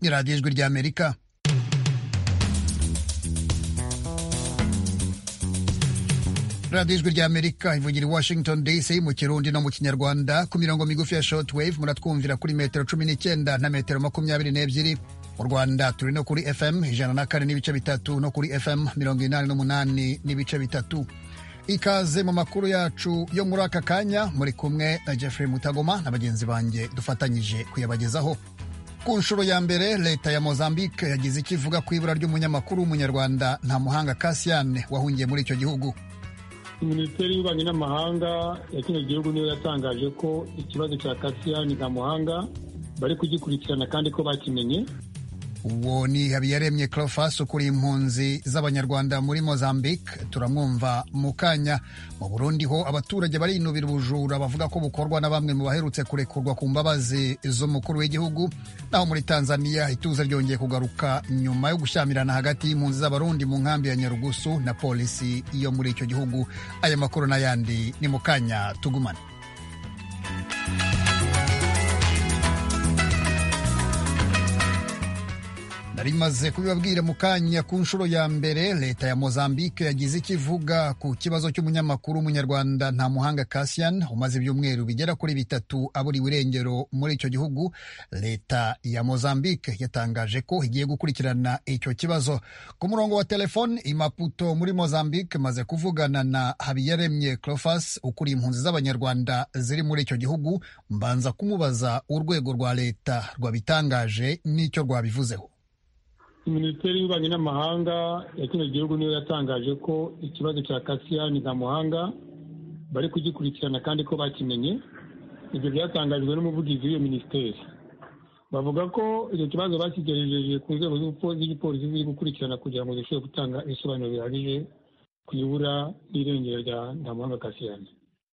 ni radiyo ijwi ry'amerika radiyo ijwi ry'amerika ivugira i washington dc mu kirundi no mu kinyarwanda ku mirongo migufi ya shortwave muratwumvira kuri metero cumi n'icyenda na metero makumyabiri n'ebyiri mu rwanda turi no kuri fm ijana na kane n'ibice bitatu no kuri fm mirongo inani n'umunani n'ibice bitatu ikaze mu makuru yacu yo muri aka kanya muri kumwe na jeffrey mutagoma na bagenzi banjye dufatanyije kuyabagezaho ku nshuro ya mbere leta ya mozambique yagize icyo ivuga ku ibura ry'umunyamakuru w'umunyarwanda nta muhanga kasiyane wahungiye muri icyo gihugu minisiteri y'ububanyi n'amahanga ya kino gihugu niyo yatangaje ko ikibazo cya kasiyani nta muhanga bari kugikurikirana kandi ko bakimenye uwo ni habiyaremye clofas ukuriye impunzi z'abanyarwanda muri mozambique turamwumva mu kanya mu burundi ho abaturage barinubira ubujura bavuga ko bukorwa na bamwe mu baherutse kurekurwa ku mbabazi z'umukuru w'igihugu naho muri tanzania ituze ryongeye kugaruka nyuma yo gushyamirana hagati y'impunzi z'abarundi mu nkambi ya nyarugusu na polisi yo muri icyo gihugu aya makuru n'ayandi ni mu kanya tugumane rimaze kubibabwira mu kanya ku nshuro ya mbere leta ya mozambique yagize icyo ivuga ku kibazo cy'umunyamakuru w'umunyarwanda nta muhanga Cassian umaze ibyumweru bigera kuri bitatu aburiwe irengero muri icyo gihugu leta ya mozambique yatangaje ko igiye gukurikirana icyo kibazo ku murongo wa telefone i Maputo muri mozambique maze kuvugana na habiyaremye clofas ukuriye impunzi z'abanyarwanda ziri muri icyo gihugu mbanza kumubaza urwego rwa leta rwabitangaje n'icyo rwabivuzeho minisiteri y'ububanyi n'amahanga ya kino gihugu niyo yatangaje ko ikibazo cya kasiyani nta muhanga bari kugikurikirana kandi ko bakimenye ibyo byatangajwe n'umuvugizi w'iyo minisiteri bavuga ko icyo kibazo bakigejeje ku nzego z'igipolisi ziri gukurikirana kugira ngo zishobore gutanga ibisobanuro bihagije ku ibura n'irengero rya ntamuhanga kasiyani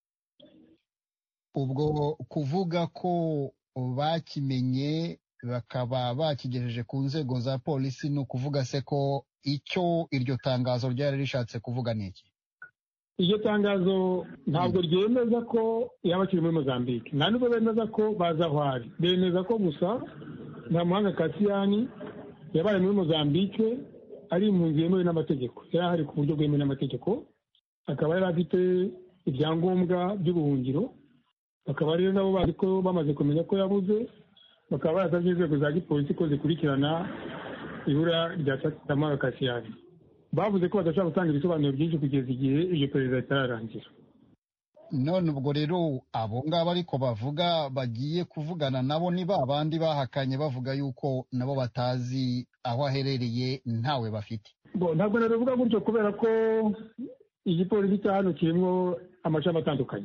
ubwo kuvuga ko bakimenye bakaba bakigejeje ku nzego za polisi ni ukuvuga se ko icyo iryo tangazo ryari rishatse kuvuga ni iki iryo tangazo ntabwo ryemeza ko yaba akiri muri mozambique nta nubwo bemeza ko baza aho ari bemeza ko gusa nta muhanga kasiyani yabaye muri mozambique ari impunzi yemewe n'amategeko yari ahari ku buryo bwemewe n'amategeko akaba yari afite ibyangombwa by'ubuhungiro bakaba rero nabo bazi ko bamaze kumenya ko yabuze bakaba barasabye inzego za gipolisi ko zikurikirana ibura rya tamara kasiyani bavuze ko badashobora gutanga ibisobanuro byinshi kugeza igihe iryo perezida ritararangira none ubwo rero abo ngabo ariko bavuga bagiye kuvugana nabo ni ba bandi bahakanye bavuga yuko nabo batazi aho aherereye ntawe bafite ntabwo nabivuga gutyo kubera ko igipolisi cya hano kirimo amashami atandukanye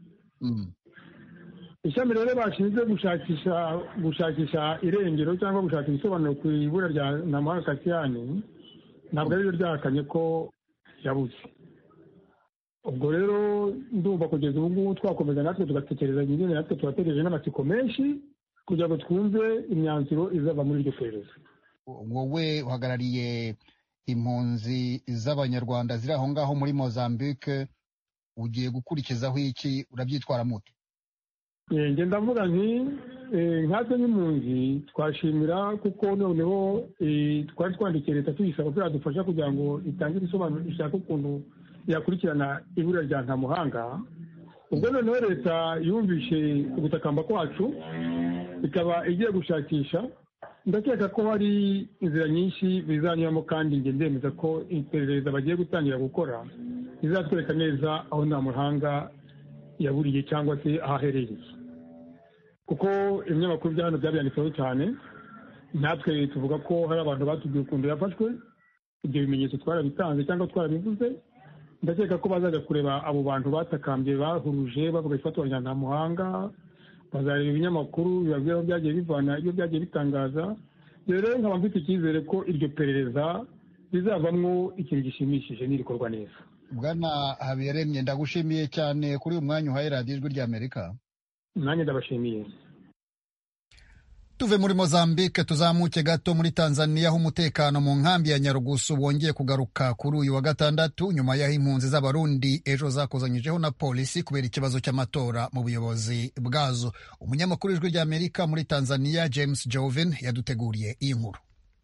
ishami rero bashinzwe gushakisha gushakisha irengero cyangwa gushaka ibisobanuro ku ibura rya namuhanga kasiyani ntabwo ari ryo ryahakanye ko yabuze ubwo rero ndumva kugeza ubu ngubu twakomeza natwe tugatekereza nyine natwe tubategereje n'amatsiko menshi kugira ngo twumve imyanzuro izava muri iryo perereza wowe uhagarariye impunzi z'abanyarwanda ziri aho ngaho muri mozambique ugiye gukurikizaho iki urabyitwara muto njye ndavuga nti nkatwe nk'impunzi twashimira kuko noneho twari twandikiye leta tuyisaba ko yadufasha kugira ngo itange ibisobanuro ishaka ukuntu yakurikirana ibura rya ntamuhanga ubwo noneho leta yumvishe ugutakamba kwacu ikaba igiye gushakisha ndakeka ko hari inzira nyinshi bizanyuramo kandi njye ndemeza ko iperereza bagiye gutangira gukora rizatwereka neza aho ntamuhanga yaburiye cyangwa se aho aherereye kuko ibinyamakuru bya hano byabyanditseho cyane natwe tuvuga ko hari abantu batubwiye ukuntu yafashwe ibyo bimenyetso twarabitanze cyangwa twarabivuze ndakeka ko bazajya kureba abo bantu batakambye bahuruje bavuga ifatwa rya ntamuhanga bazareba ibinyamakuru bibabwira aho byagiye bivana ibyo byagiye bitangaza rero nkaba mfite icyizere ko iryo perereza rizavamo ikintu gishimishije n'irikorwa neza bwana habiyaremye ndagushimiye cyane kuri uyu mwanya uhaye radiyo ijwi ry'amerika nanjye ndabashimiye tuve muri mozambique tuzamuke gato muri tanzania aho umutekano mu nkambi ya nyarugusu wongeye kugaruka kuri uyu wa gatandatu nyuma y'aho impunzi z'abarundi ejo zakozanyijeho na polisi kubera ikibazo cy'amatora mu buyobozi bwazo umunyamakuru w'ijwi ry'amerika muri tanzania james joven yaduteguriye iyi nkuru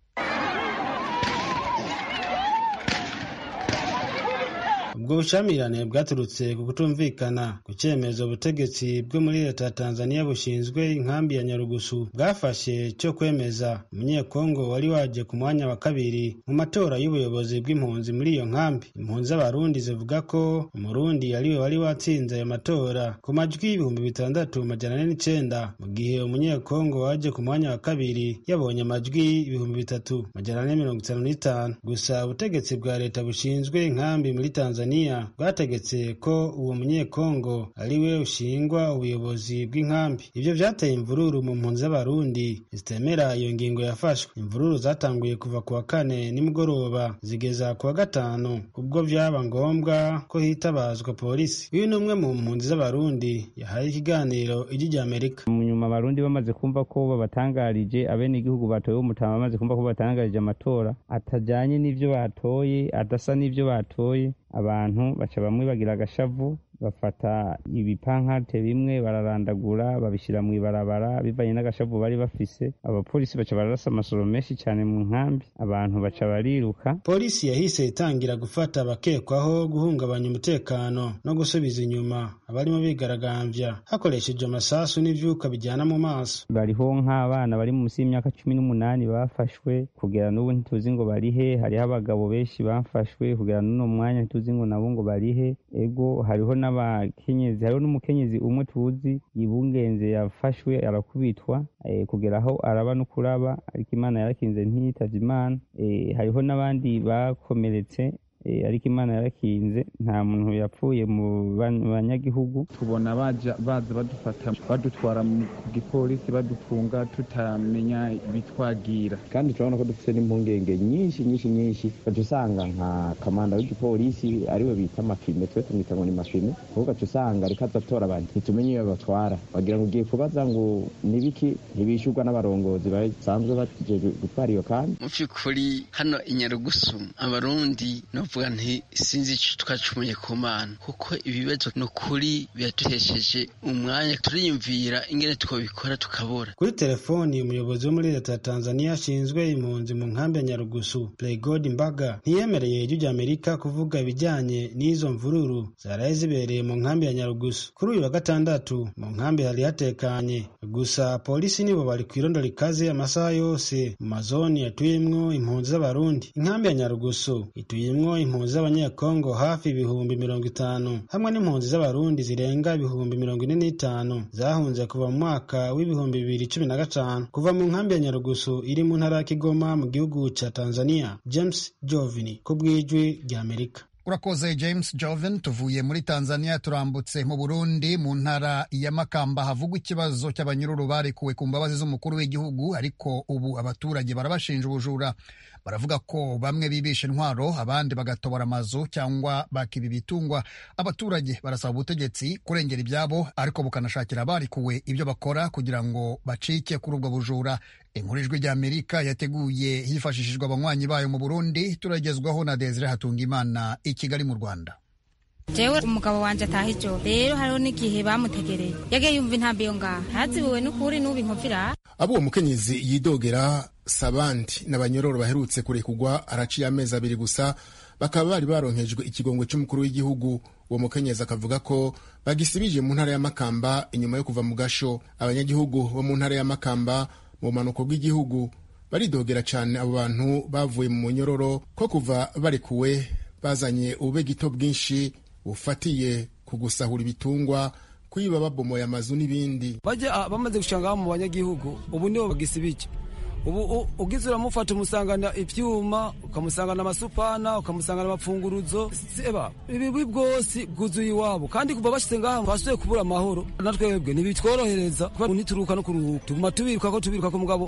ubwo bushyamirane bwaturutse ku kutumvikana ku cyemezo ubutegetsi bwo muri leta ya tanzania bushinzwe inkambi ya nyarugusu bwafashe cyo kwemeza umunyekongo wari waje ku mwanya wa kabiri mu matora y'ubuyobozi bw'impunzi muri iyo nkambi impunzi z'abarundi zivuga ko umurundi ariwe wari watsinze ayo matora ku majwi ibihumbi bitandatu majana ane n'icenda mu gihe umunyekongo waje ku mwanya wa kabiri yabonye amajwi ibihumbi bitatu majana ane mirongo itanu n'itanu gusa ubutegetsi bwa leta bushinzwe inkambi muri tanzania bwategetse ko uwo munyekongo ari we ushingwa ubuyobozi bw'inkambi ibyo byateye imvururu mu mpunzi z'abarundi zitemera iyo ngingo yafashwe imvururu zatanguye kuva ku wa kane nimugoroba zigeza ku wa gatanu ubwo byaba ngombwa ko hitabazwa polisi uyu ni umwe mu mpunzi z'abarundi yahaye ikiganiro ijwi rya amerika mu nyuma abarundi bamaze kumva ko babatangarije abenegihugu batoye umutama bamaze kumva ko batangarije amatora atajyanye n'ibyo batoye adasa n'ibyo batoye abantu baca bamwe bagira agashavu bafata ibipankarte bimwe bararandagura babishyira mu ibarabara bivanye n'agashavu bari bafise abapolisi baca bararasa amasoro menshi cyane mu nkambi abantu baca bariruka polisi yahise itangira gufata abakekwaho guhungabanya umutekano no gusubiza inyuma abarimo bigaragambya hakoresheje amasasu n'ivyuka bijyana mu maso bariho nk'abana bari munsi y'imyaka cumi n'umunani bafashwe kugera n'ubu ntituzi ngo barihe hariho abagabo benshi bafashwe kugera n'uno mwanya ntituzi ngo nabo ngo barihe ego hariho n'abakenyezi hariho n'umukenyezi umwe tuzi yibungenze yafashwe arakubitwa e, kugera aho araba no kuraba ariko imana yarakinze ntiyitavye imana e, hariho n'abandi bakomeretse ariko imana yarakinze nta muntu yapfuye mu banyagihugu tubona baza badufata badutwara ku gipolisi badufunga tutamenya ibitwagira kandi turabona ko dufite n'impungenge nyinshi nyinshi nyinshi ugaca usanga nka kamanda w'igipolisi ariwe bita amafime twe tumwita ngo ni mafime ahubwo ugaca usanga ariko azatora abantu ntitumenye iyo batwara wagira ngo ugiye kubaza ngo nibiki ntibishyurwa n'abarongozi basanzwe bajeje gutwara iyo kandi mu by'ukuri hano i nyarugusu abarundi novuga nti sinzi icyo twacumuye ku mana kuko ibibazo ni ukuri biraduhesheje umwanya turiyumvira ingene twabikora tukabura kuri telefoni umuyobozi wo muri leta ya tanzania ashinzwe impunzi mu nkambi ya nyarugusu playgod mbaga ntiyemereye ijwi rya amerika kuvuga ibijyanye n'izo mvururu zaraye zibereye mu nkambi ya nyarugusu kuri uyu wa gatandatu mu nkambi hari hatekanye gusa polisi nibo bari ku irondo rikaze amasaha yose mu mazoni yatuyemwo impunzi z'abarundi inkambi ya nyarugusu ituyemwo impunzi z'abanyekongo hafi ibihumbi mirongo itanu hamwe n'impunzi z'abarundi zirenga ibihumbi mirongo ine n'itanu zahunze kuva mu mwaka w'ibihumbi bibiri cumi na gatanu kuva mu nkambi ya nyarugusu iri mu ntara ya kigoma mu gihugu ca tanzania james jovini ku bw'ijwi rya amerika urakoze james joven tuvuye muri tanzania turambutse mu burundi mu ntara ya makamba havugwa ikibazo cy'abanyururu barekuwe ku mbabazi z'umukuru w'igihugu ariko ubu abaturage barabashinja ubujura baravuga ko bamwe bibisha intwaro abandi bagatobora amazu cyangwa bakiba ibitungwa abaturage barasaba ubutegetsi kurengera ibyabo ariko bukanashakira abarikuwe ibyo bakora kugira ngo bacike kuri ubwo bujura inkuru ijwi rya amerika yateguye hifashishijwe abanywanyi bayo mu burundi turagezwaho na desire hatungimana i kigali mu rwanda jewe umugabo wanje ataha ijo rero hariho n'igihe bamutegereye yagiye yumva intambi yo ngaha ntazibiwe n'ukuri n'ubu inkovira abo uwo mukenyezi yidogera sabandi n'abanyororo baherutse kurekugwa araciye amezi abiri gusa bakaba bari baronkejwe ikigongwe cy'umukuru w'igihugu uwo mukenyezi akavuga ko bagisibije mu ntara ya makamba inyuma yo kuva mu gasho abanyagihugu bo mu ntara ya makamba mu bumanuko bw'igihugu baridogera cyane abo bantu bavuye mu munyororo ko kuva barekuwe bazanye ubube gito bwinshi bufatiye ku gusahura ibitungwa kwiba babomoye amazu n'ibindi bajya bamaze gushanga mu banyagihugu ubu nibo bagisibije ubu ugize uramufata umusangana ibyuma ukamusangana amasupana ukamusangana amapfunguruzo seba ibibi bwose bwuzuye iwabo kandi kuva bashyize ngaha twasuye kubura amahoro na twebwe ntibitworohereza kuba ntituruka no kuruhuka tuguma tubiruka ko tubiruka ko mugabo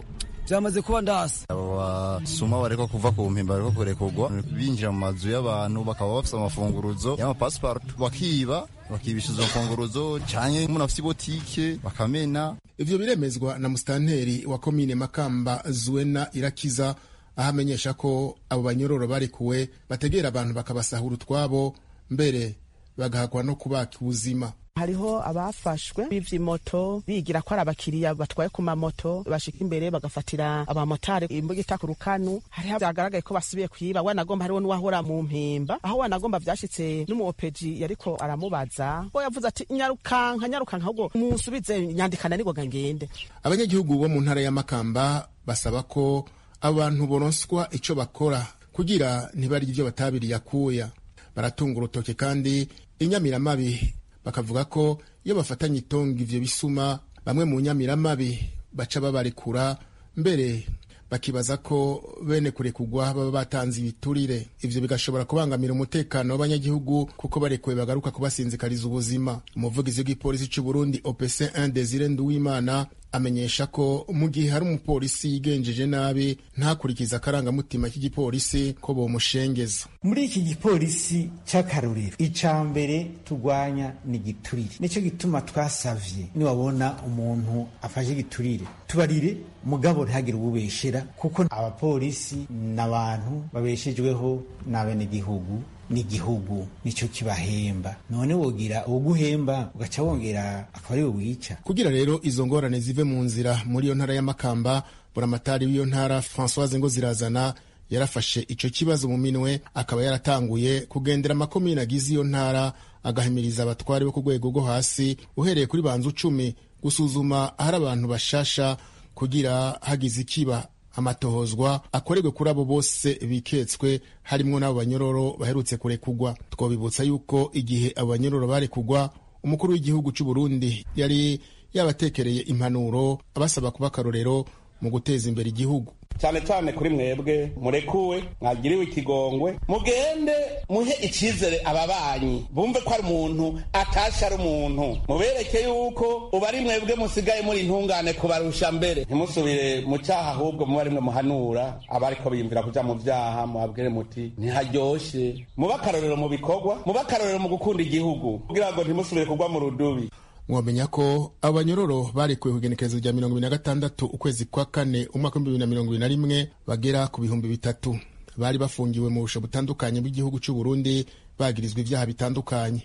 vyamaze kuba ndasi abo basuma bariko kuva ku mpimba bariko kurekurwa binjira mu mazu y'abantu bakaba bafise amafunguruzo y'amapasiparutu bakiba bakibisha izo mfunguruzo canke umuntu afise ibotike bakamena ivyo biremezwa na musitanteri wa komine makamba zuwena irakiza aho amenyesha ko abo banyororo barekuwe bategera abantu bakabasahura utwabo mbere bagahakwa no kubaka ubuzima hariho abafashwe bivye moto bigira ko ari abakiriya batwaye ku mamoto bashika imbere bagafatira abamotari imbugita ku rukanu hariho vyagaragaye ko basubiye kwiba wanagomba hariho n'uwahora mu mpimba aho wanagomba vyashitse n'umuopeji yariko aramubaza bo yavuze ati nyarukanka nyarukanka ahubwo munsubize nyandikana nigoga ngende abanyagihugu bo mu ntara ya makamba basaba ko abantu boronswa ico bakora kugira ntibarye ivyo batabiriye akuya baratunga urutoke kandi inyamiramabi bakavuga ko iyo bafatanye itonga ivyo bisuma bamwe mu nyamiramabi baca babarekura mbere bakibaza ko bene kurekugwa baba batanze ibiturire ivyo bigashobora kubangamira umutekano w'abanyagihugu kuko barekuwe bagaruka kubasinzikariza ubuzima umuvugizi w'igipolisi c'u Burundi OPC 1 Desire Nduwimana amenyesha ko mu gihe hari umupolisi yigenjeje nabi ntakurikiza akarangamutima k'igipolisi ko bomushengeza muri iki gipolisi c'akarorero ica mbere turwanya ni giturire nico gituma twasavye niwabona umuntu afashe giturire tubarire mugabo ntihagire uwubeshera kuko abapolisi n'abantu babeshejweho n'abenegihugu n'igihugu nico kibahemba none wogira uguhemba ugaca wongera akaba ari wica kugira rero izo ngorane zive mu nzira muri iyo ntara y'amakamba buramatari w'iyo ntara francoise ngo zirazana yarafashe ico kibazo mu minwe akaba yaratanguye kugendera amakomine agize iyo ntara agahimiriza abatwari bo ku rwego rwo hasi uhereye kuri banzu cumi gusuzuma ahari abantu bashasha kugira hagize ikiba amatohozwa akorerwe kuri abo bose biketswe harimwo n'abo banyororo baherutse kurekugwa twabibutsa yuko igihe abo banyororo barekugwa umukuru w'igihugu c'u Burundi yari yabatekereye impanuro abasaba kuba akarorero mu guteza imbere igihugu cyane cyane kuri mwebwe murekuwe mwagiriwe ikigongwe mugende muhe icyizere ababanyi bumve ko ari umuntu atashe ari umuntu mubereke yuko ubu ari mwebwe musigaye muri intungane kubarusha mbere ntimusubire mu cyaha ahubwo muba ari mwe muhanura abariko biyumvira kuja mu vyaha muhabwire muti ntiharyoshe mube akarorero mu bikorwa mube akarorero mu gukunda igihugu kugira ngo ntimusubire kugwa mu rudubi mwamenya ko abanyororo barekuwe ku igenekerezo rya mirongo ibiri na gatandatu ukwezi kwa kane umwaka w'ibihumbi bibiri na mirongo ibiri na rimwe bagera ku bihumbi bitatu bari bafungiwe mu busho butandukanye bw'igihugu cy'u Burundi bagirizwa ibyaha bitandukanye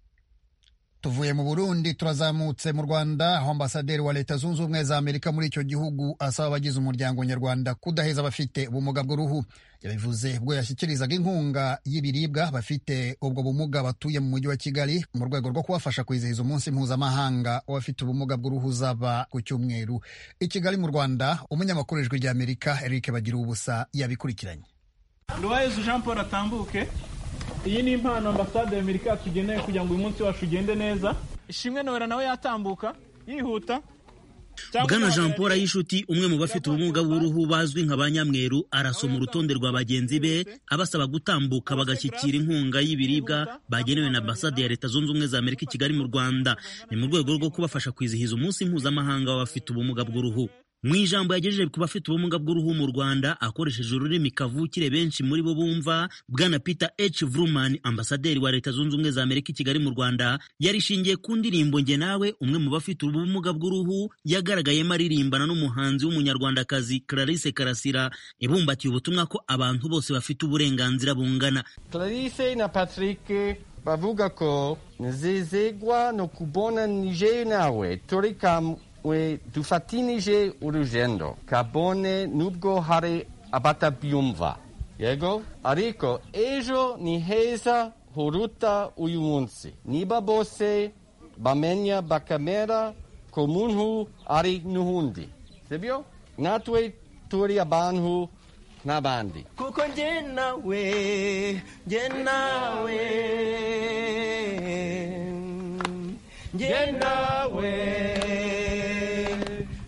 tuvuye mu burundi turazamutse mu rwanda aho ambasaderi wa leta zunze ubumwe za amerika muri icyo gihugu asaba abagize umuryango nyarwanda kudaheza abafite ubumuga bw'uruhu yabivuze ubwo yashyikirizaga inkunga y'ibiribwa bafite ubwo bumuga batuye mu mujyi wa kigali mu rwego rwo kubafasha kwizihiza umunsi mpuzamahanga w'abafite ubumuga bw'uruhu uzaba ku cyumweru i kigali mu rwanda umunyamakuru w'ijwi ry'amerika eric bagira ubusa yabikurikiranye rubayezu jean paul atambuke iyi ni impano ambasade y'amerika yatugeneye kugira ngo uyu munsi wacu ugende neza ishimwe nowera nawe yatambuka yihuta bwana jean paul ayishuti umwe mu bafite ubumuga bw'uruhu bazwi nka ba nyamweru arasoma urutonde rwa bagenzi be abasaba gutambuka bagashyikira inkunga y'ibiribwa bagenewe na ambasade ya leta zunze ubumwe za amerika i kigali mu rwanda ni mu rwego rwo kubafasha kwizihiza umunsi mpuzamahanga w'abafite ubumuga bw'uruhu mu ijambo yagejeje ku bafite ubumuga bw'uruhu mu rwanda akoresheje ururimi kavukire benshi muri bo bumva bwana peter h vruman ambasaderi wa leta zunze ubumwe za amerika i kigali mu rwanda yarishingiye ku ndirimbo nge nawe umwe mu bafite ubumuga bw'uruhu yagaragayemo aririmbana n'umuhanzi w'umunyarwandakazi clarisse karasira ibumbatiye ubutumwa ko abantu bose bafite uburenganzira bungana clarisse na patrick bavuga ko nezezegwa no kubona nije nawe turi we dufatinije urugendo kabone nubwo hari abatabyumva yego ariko ejo ni heza huruta uyu munsi niba bose bamenya bakamera ko muntu ari n'uhundi sibyo natwe turi abantu n'abandi kuko njye nawe njye nawe njye nawe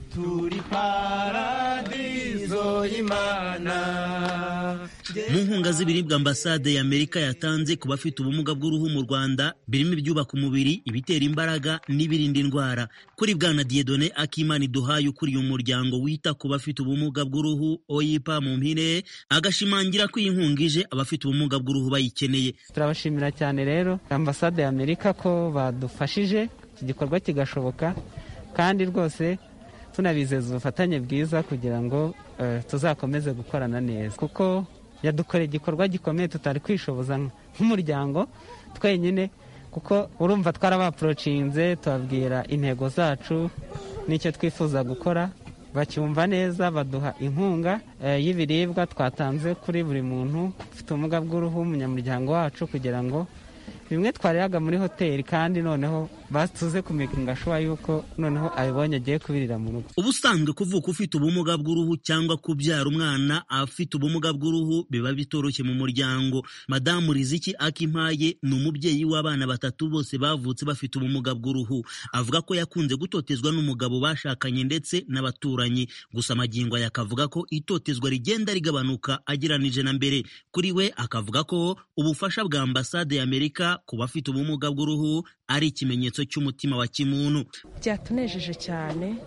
mu nkunga z'ibiribwa ambasade ya amerika yatanze ku bafite ubumuga bw'uruhu mu rwanda birimo ibyubaka umubiri ibitera imbaraga n'ibirinda indwara kuri bwana diedone akimana duhaye ukuriye umuryango wita ku bafite ubumuga bw'uruhu oyipa mu mpine agashimangira ko iyi nkunga ije abafite ubumuga bw'uruhu bayikeneye turabashimira cyane rero ambasade ya amerika ko badufashije iki gikorwa kigashoboka kandi rwose tunabizeza ubufatanye bwiza kugira ngo tuzakomeze gukorana neza kuko yadukoreye igikorwa gikomeye tutari kwishoboza nk'umuryango twenyine kuko urumva twarabaporocinze tubabwira intego zacu n'icyo twifuza gukora bacyumva neza baduha inkunga y'ibiribwa twatanze kuri buri muntu ufite ubumuga bw'uruhu umunyamuryango wacu kugira ngo bimwe twariraga muri hoteli kandi noneho batuze kumekinga ashoboye yuko noneho abibonye agiye kubirira mu rugo ubusanzwe kuvuka ufite ubumuga bw'uruhu cyangwa kubyara umwana afite ubumuga bw'uruhu biba bitoroshye mu muryango madamu riziki akimpaye ni umubyeyi w'abana batatu bose bavutse bafite ubumuga bw'uruhu avuga ko yakunze gutotezwa n'umugabo bashakanye ndetse n'abaturanyi gusa amagingo aya akavuga ko itotezwa rigenda rigabanuka ageranije na mbere kuri we akavuga ko ubufasha bwa ambasade y'amerika ku bafite ubumuga bw'uruhu ari ikimenyetso cy'umutima wa kimuntu byatunejeje cyane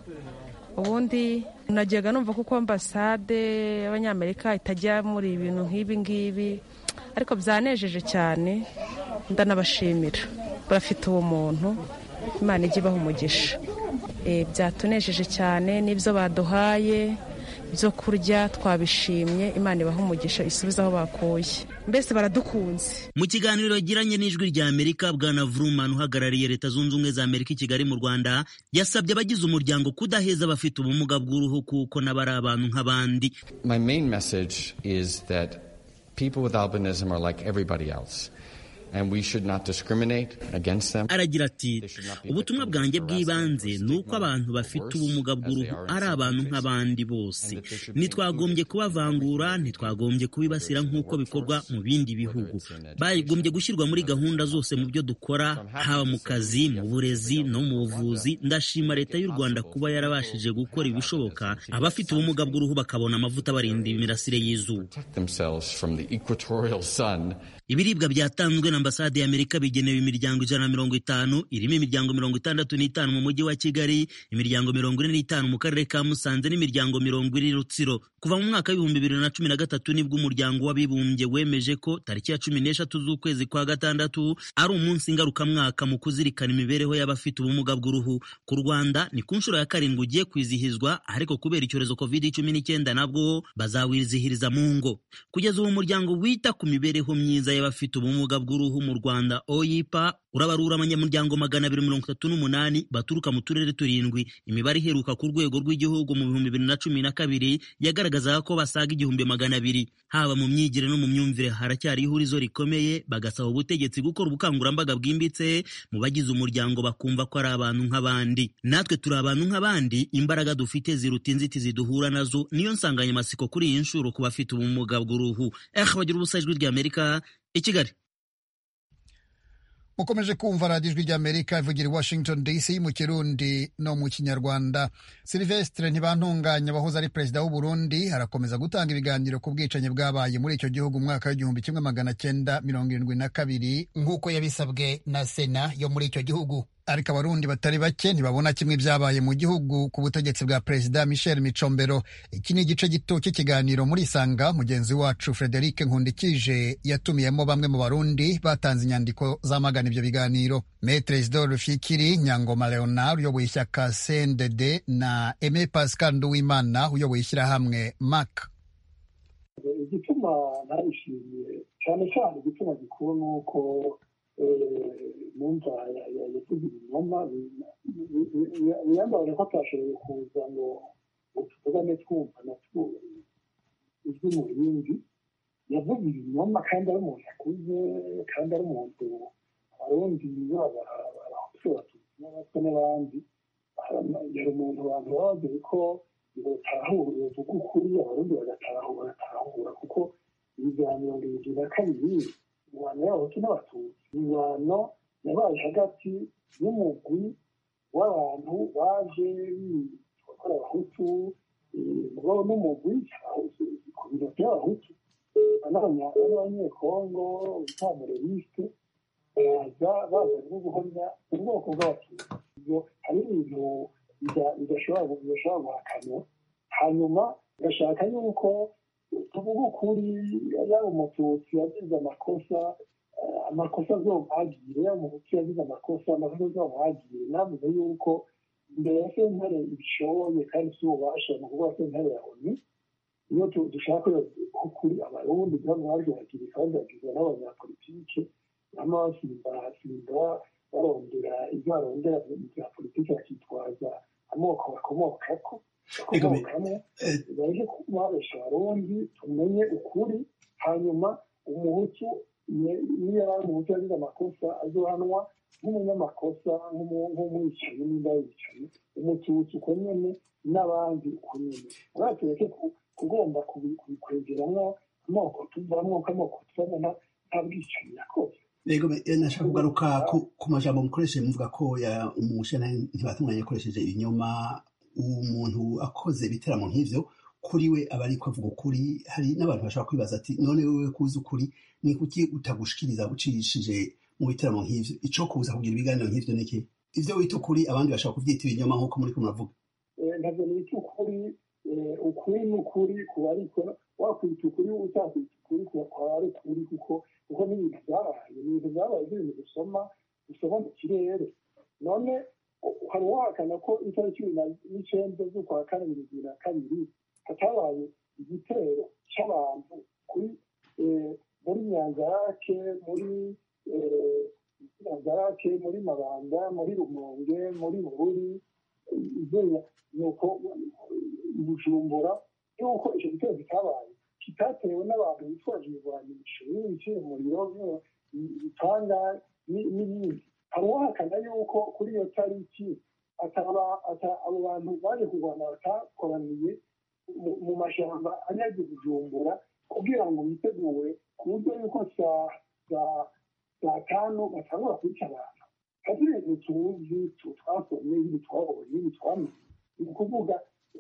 ubundi najyaga numva kuko ambasade y'abanyamerika itajya muri ibintu nk'ibi ngibi ariko byanejeje cyane ndanabashimira barafite ubumuntu imana ijya ibaha umugisha byatunejeje cyane n'ibyo baduhaye ibyo kurya twabishimye imana ibaha umugisha isubize aho bakuye mbese baradukunze mu kiganiro yagiranye n'ijwi rya amerika bwana vrumani uhagarariye leta zunze ubumwe za amerika i kigali mu rwanda yasabye abagize umuryango kudaheza abafite ubumuga bw'uruhu kuko nabo ari abantu nk'abandi my main message is that people with albinism are like everybody else And we should not discriminate against them. aragira ati ubutumwa bwanjye bw'ibanze ni uko abantu bafite ubumuga bw'uruhu ari abantu nk'abandi bose ntitwagombye kubavangura ntitwagombye kubibasira nk'uko bikorwa mu bindi bihugu bagombye gushyirwa muri gahunda zose mu byo dukora haba mu kazi mu burezi no mu buvuzi ndashima leta y'u rwanda kuba yarabashije gukora ibishoboka abafite ubumuga bw'uruhu bakabona amavuta barinda imirasire y'izuba ibiribwa byatanzwe na ambasade y'amerika bigenewe imiryango ijana na mirongo itanu irimo imiryango mirongo itandatu n'itanu mu mujyi wa kigali imiryango mirongo ine n'itanu mu karere ka musanze n'imiryango mirongo ine rutsiro kuva mu mwaka w'ibihumbi bibiri na cumi na gatatu nibwo umuryango w'abibumbye wemeje ko tariki ya cumi n'eshatu z'ukwezi kwa gatandatu ari umunsi ngarukamwaka mu kuzirikana imibereho y'abafite ubumuga bw'uruhu ku rwanda ni ku nshuro ya karindwi ugiye kwizihizwa ariko kubera icyorezo covid cumi n'icyenda nabwo bazawizihiriza mu ngo kugeza ubu umuryango wita ku mibereho myiza y'abafite ubumuga bw'uruhu mu rwanda oyipa urabarura abanyamuryango magana abiri mirongo itatu n'umunani baturuka mu turere turindwi imibare iheruka ku rwego rw'igihugu mu bihumbi bibiri na cumi na kabiri yagaragazaga ko basaga igihumbi magana abiri haba mu myigire no mu myumvire haracyari ihurizo rikomeye bagasaba ubutegetsi gukora ubukangurambaga bwimbitse mu bagize umuryango bakumva ko ari abantu nk'abandi natwe turi abantu nk'abandi imbaraga dufite ziruta inzitizi duhura nazo niyo nsanganyamatsiko kuri iyi nshuro ku bafite ubumuga bw'uruhu eh bagira ubusa ijwi ry'amerika i kigali mukomeje kumva radiyo ijwi ry'amerika ivugira i washington dc mu kirundi no mu kinyarwanda silvestre ntibantunganya wahoze ari perezida w'u burundi arakomeza gutanga ibiganiro ku bwicanyi bwabaye muri icyo gihugu umwaka w'igihumbi kimwe magana cyenda mirongo irindwi na kabiri nk'uko yabisabwe na sena yo muri icyo gihugu ariko abarundi batari bake ntibabona kimwe ibyabaye mu gihugu ku butegetsi bwa perezida michel micombero iki ni igice gito cy'ikiganiro muri isanga mugenzi wacu frederic nkundikije yatumiyemo bamwe mu barundi batanze inyandiko zamagana ibyo biganiro metre isidore fikiri nyangoma leonard uyoboye ishyaka cndd na aime pascal nduwimana uyoboye ishyirahamwe mac igituma narishimiye cyane cyane igituma gikuru ni uko numva yavuze ibinyoma biyambabare ko atashoboye kuza ngo tuvugane twumva na ijwi mu rindi yavuze ibinyoma kandi ari umuntu akuze kandi ari umuntu abarundi baba abahutu abatutsi n'abatwa n'abandi yari umuntu abantu baba bazi ko batahura bavuga ukuri abarundi bagatahura bagatahura kuko ibiganiro bibiri na kabiri ingwano y'abahutu n'abatutsi ingwano yabaye hagati y'umugwi w'abantu baje gukora abahutu mugabo n'umugwi ku biro by'abahutu n'abanyekongo bitamurerisite baza baza no guhamya ubwoko bw'abatutsi ibyo hari ibintu bidashobora guhakanwa hanyuma gashaka yuko tuvuga ukuri yaba umututsi yagize amakosa amakosa azomwagire yaba umututsi yagize amakosa amakosa azomwagire navuze yuko imbere ya sentare ibishoboye kandi si ububasha ni ukuvuga sentare ya oni iyo dushaka ukuri abarundi byamwagiragira kandi bagizwe n'abanyapolitike bama basimba basimba barondera ibyo barondera mu bya politiki bakitwaza amoko bakomokako bakomokamo baje kubabesha abarundi tumenye ukuri hanyuma umuhutu niyo yari umuhutu yagize amakosa azohanwa nk'umunyamakosa nk'umwicanyi n'inda yicanyi umututsi uko nyene n'abandi uko nyene muraba tureke kugomba kubikwegeramo amoko tuvamwo k'amoko tuvamo nta bwicanyi yakoze rego nashaka kugaruka ku majambo mukoresheje muvuga ko umushana ntibatunganye yakoresheje ibinyoma umuntu akoze ibiteramo nk'ivyo kuri we aba ariko avuga ukuri hari n'abantu bashobora kwibaza ati none wewe kuzi ukuri ni kuki utagushikiriza ucishije mu biteramo nk'ivyo ico kuza kugira ibiganiro nk'ivyo niki ivyo wita ukuri abandi bashobora kuvyita ibinyoma nk'uko muriko muravuga ntabwo nita ukuri ukuri ni ukuri kuba ariko wakwita ukuri utakwita ukuri kwaba ari ukuri kuko kuko ni ibintu byabaye ni ibintu byabaye nk'ibintu dusoma dusoma mu kirere none hari uwahakana ko itariki cumi n'icenda z'ukwa kane bibiri na kabiri hatabaye igitero c'abantu kuri muri nyanzarake muri nyanzarake muri mabanda muri rumonge muri bururi izina nuko bujumbura yuko icyo gitero kitabaye kitatewe n'abantu bitwaje ibigwanisho biciye umuriro bitanga n'ibindi hari uwahakana yuko kuri iyo tariki abo bantu baje kurwana batakoraniye mu mashyamba anyaze bujumbura kugira ngo bitegure ku buryo yuko saa tanu batangura kwica abantu hari ibintu tuzi twasomye ibi twabonye ibi twamenye ni ukuvuga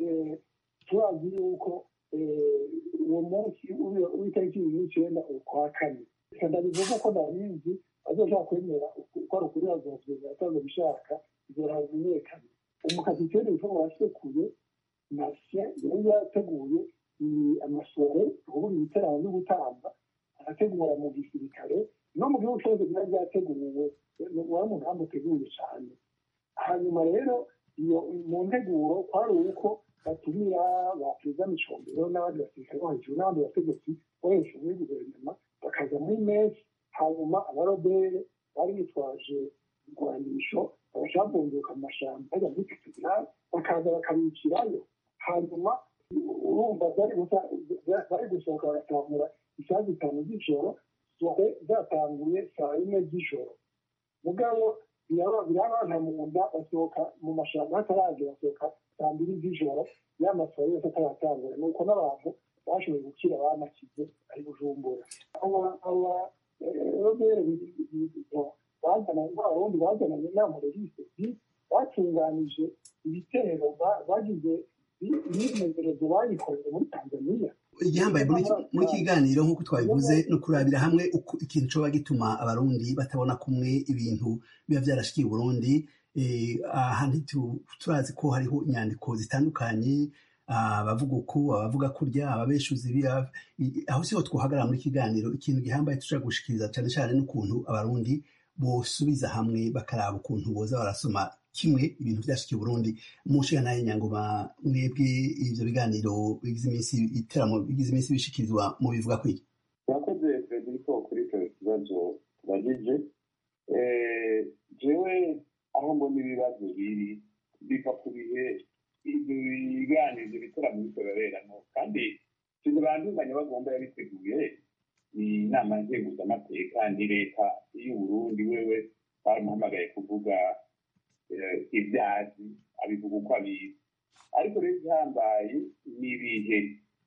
turazi yuko uwo munsi w'itariki ibiri n'icyenda ukwa kane ndabivuga ko ndabizi bazoshaka kwemera uko ari ukuri bazovyemera atazobishaka bizoramenyekana umukapiteni witwa wasekuye nasye yari yateguye amasore ubundi ibiterano byo gutamba arategura mu gisirikare no mu gihugu cyose byari byateguwe wari umugambi uteguye cyane hanyuma rero iyo mu nteguro kwari uko batumira ba perezida micombero n'abandi basirikare bo hejuru n'abandi bategetsi bo hejuru muri guverinoma bakaza muri mesi hanyuma abarobere bari bitwaje igwanisho bagacabunguka mu mashyamba bajya muri katedrali bakaza bakabicirayo hanyuma urumva bari gusohoka bagatangura isaha zitanu z'ijoro sohe zatanguye saa yine z'ijoro mugabo birabana mu nda basohoka mu mashyamba hataragera basohoka saa mbiri z'ijoro ya masoho yose ataratangura ni uko n'abantu bashoboye gukira banakize ari bujumbura aba robere bazananye abarundi bazananye n'amureriste batunganije ibitero bagize imyimenyerezo bayikoreye muri tanzaniya igihambaye muri kiganiro nk'uko twabivuze ni ukurabira hamwe ikintu coba gituma abarundi batabona kumwe ibintu biba vyarashikiye uburundi ahandi turazi ko hariho inyandiko zitandukanye abavuga uku abavuga kurya ababeshuzi aho siho twohagarara muri kiganiro ikintu gihambaye tushobora gushikiriza cyane cyane n'ukuntu abarundi bosubiza hamwe bakaraba ukuntu boza barasoma kimwe ibintu vyashikiye Burundi mushiga naye nyangoma mwebwe ivyo biganiro bigize iminsi iteramo bigize iminsi bishikirizwa mu bivuga kwiki murakoze frederico kuri icyo kibazo tubagije jewe aho mbona ibibazo biri biva ku bihe ibyo biganiro ibyo bitaramo bikoreramo kandi sinzi banduzanya bagomba yabiteguye inama nzenguzamateka ni leta y'uburundi wewe baramuhamagaye kuvuga ibyazi abivuga uko abizi ariko rero igihambaye ni ibihe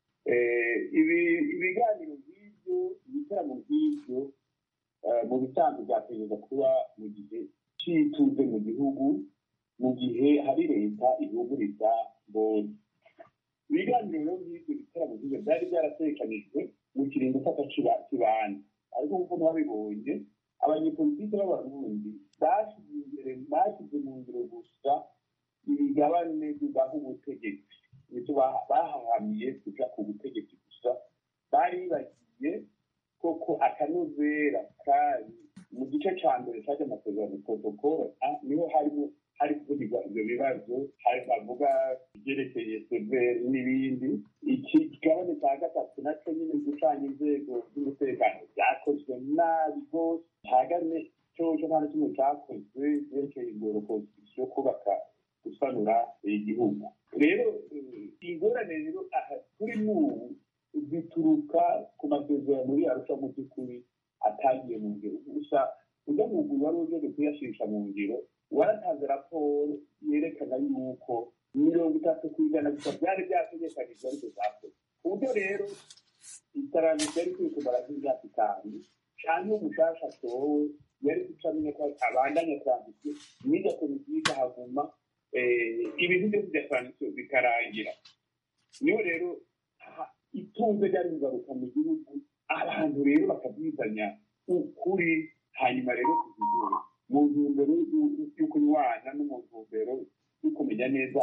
ibiganiro nk'ibyo ibitaramo nk'ibyo mu bisanzwe byategereza kuba mu gihe cy'ituze mu gihugu mu gihe hari leta ihuguriza mbonye ibiganiro rero nk'ibyo bitaramo nk'ibyo byari byaratekanijwe mu kiringo fata kibanza ariko nk'uko mwabibonye abanyepolitike b'abarundi bashyize imbere bashyize mu ngiro gusa imigabane bibaha ubutegetsi nicyo bahahamiye kuja ku butegetsi gusa bari bagiye koko akanovera kari mu gice ca mbere caje amasezerano protokole niho harimo hari kuvugirwa ivyo bibazo hari bavuga ivyerekeye severi n'ibindi ikigabane ca gatatu naco nyine gucanya inzego z'umutekano vyakozwe nabi rwose hagane coco nta na kimwe cakozwe vyerekeye ingoro konstitusiyo kubaka gusanura igihugu rero ingorane rero aha kuri n'ubu zituruka ku masezerano yarusha mu by'ukuri atagiye mu ngiro gusa ujya mu guru wari uje kuyashisha mu ngiro waratanze raporo yerekana yuko mirongo itatu ku ijana gusa byari byategekanijwe ariko zakoze ku buryo rero iterambere ryari kuri kumara nk'imyaka itanu cyangwa umushasha atowe yari guca amenya ko abandanya transition n'iyo komisiyo ikahaguma ibintu byose bya transition bikarangira niyo rero itunze ryari kugaruka mu gihugu abantu rero bakabyizanya ukuri hanyuma rero kuzigura mu ntumbero yo kunywana no mu ntumbero yo kumenya neza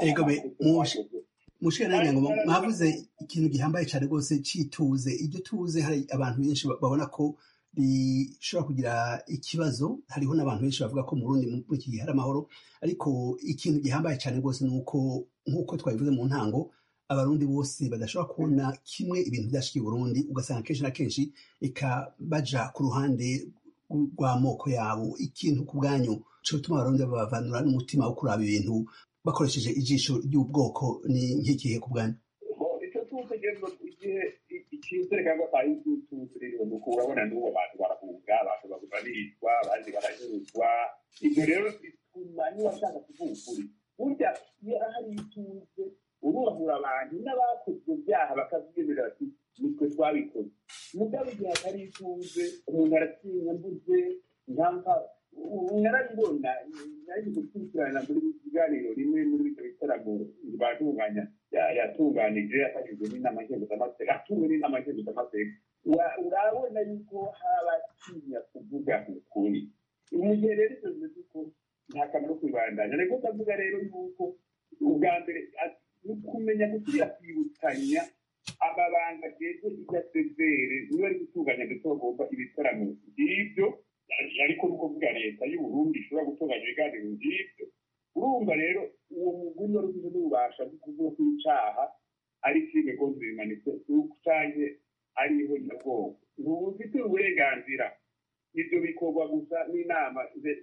mushira ngo mwavuze ikintu gihambaye cyane rwose cyituze iryo tuze hari abantu benshi babona ko rishobora kugira ikibazo hariho n'abantu benshi bavuga ko mu rundi muri iki gihe hari amahoro ariko ikintu gihambaye cyane rwose ni uko nk'uko twabivuze mu ntango abarundi bose badashobora kubona kimwe ibintu byashikiye Burundi ugasanga kenshi na kenshi eka baja ku ruhande rw'amoko yabo ikintu ku bwanyu cyo gutuma abarundi babavanura n'umutima wo kuraba ibintu bakoresheje ijisho ry'ubwoko ni nk'ikihe ku bwanyu icyo tuzi igihe icyizere cyangwa atayi tuzi rero ni uko urabona n'ubu abantu barahunga abantu baricwa abandi baranyuruzwa ibyo rero bituma niba ashaka kuvuga ukuri burya iyo hari ituze urubahura abantu n'abakoze ibyo byaha bakabyemerera bati nitwe twabikoze mugabo igihe atari ituze umuntu aratinya mbuze ntampa narabibona nari gukurikirana muri kiganiro rimwe muri ibyo bitaramo batunganya yatunganije yafashijwe n'inama nkenguzamateka atumwe n'inama nkenguzamateka urabona yuko habatinya kuvuga ukuri mu gihe rero ibyo bimeze uko nta kamaro kwibandanya ariko ndavuga rero yuko ubwa mbere ni ukumenya gusubira kwibukanya amabanga ageze irya sezere niba ari gutunganya ndetse bagomba ibitaramo by'ibyo ariko ni ukuvuga leta y'uburundi ishobora gutunganya ibiganiro by'ibyo urumva rero uwo muguri wari ufite n'ububasha bwo kuvuga ko icaha ari filime gonzi bimanitse canke ariho nyabwonko ntubufitiye uburenganzira ibyo bikorwa gusa n'inama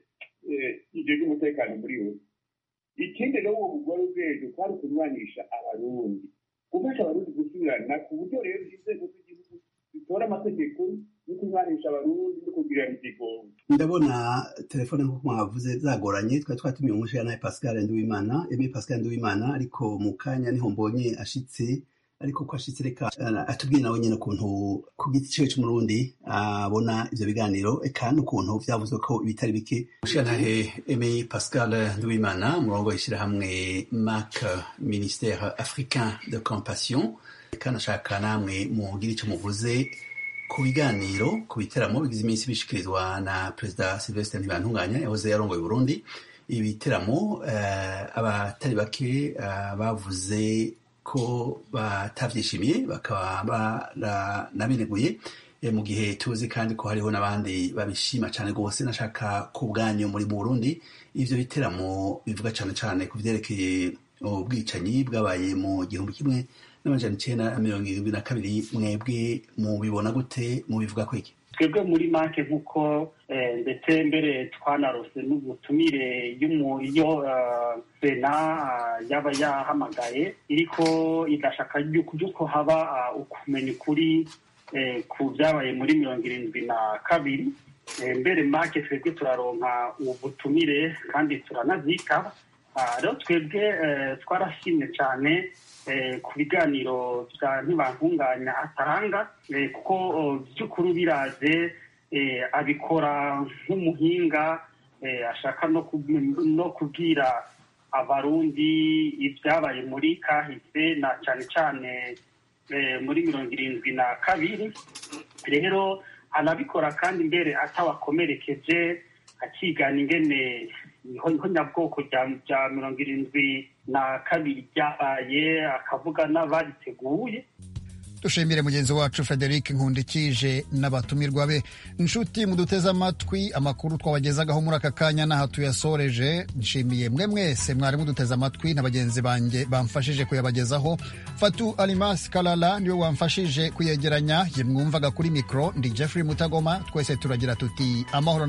ivyo by'umutekano muri we ikindi rero uwo mugore ubwenge kwari ukunywanisha abarundi gufasha abarundi gusubirana ku buryo rero inzego z'igihugu zitora amategeko yo kunywanisha abarundi no kugirana igigongo ndabona telefone nk'uko mwavuze zagoranye twari twatumiye umushyira nawe pascal nduwimana emi pascal nduwimana ariko mu kanya niho mbonye ashitse ariko ko ashitse reka atubwire nawe nyine ukuntu ku giti ciwe c'umurundi abona ivyo biganiro eka n'ukuntu vyavuzwe ko ibitari bike mushirantahe emi pascal nduwimana murongo w'ishirahamwe mac ministère africain de compassion eka nashaka namwe mugira ico muvuze ku biganiro ku biteramo bigize iminsi bishikirizwa na perezida sylvestre ntibantunganya yahoze yarongoye burundi ibiteramo uh, abatari bake uh, bavuze ko batavyishimiye bakaba baranabineguye mu gihe tuzi kandi ko hariho n'abandi babishima cyane rwose nashaka ku bwanyu muri mu burundi ivyo biteramo bivuga cyane cyane ku vyerekeye ubwicanyi bwabaye mu gihumbi kimwe n'amajana icenda na mirongo irindwi na kabiri mwebwe mubibona gute mubivuga ko iki twebwe muri make nk'uko ndetse mbere twanarose n'ubutumire iyo sena yaba yahamagaye iriko igashaka yuko haba ukumenya ukuri ku byabaye muri mirongo irindwi na kabiri mbere make twebwe turaronka ubutumire kandi turanazika rero twebwe twarashimye cyane ku biganiro bya ntibantunganya atanga kuko by'ukuri biraze abikora nk'umuhinga ashaka no kubwira abarundi ibyabaye muri kahise na cyane cyane muri mirongo irindwi na kabiri rero anabikora kandi mbere atawakomerekeje akigana ingene ihonyabwoko rya mirongo irindwi na kabiri ryabaye akavuga n'abariteguye dushimire mugenzi wacu frederic nkundikije n'abatumirwa be inshuti muduteze amatwi amakuru twabagezagaho muri aka kanya n'aha tuyasoreje nshimiye mwe mwese mwari muduteze amatwi na bagenzi banjye bamfashije kuyabagezaho fatu alimas kalala niwe wamfashije kuyegeranya ye mwumvaga kuri mikoro ndi jeffrey mutagoma twese turagira tuti amahoro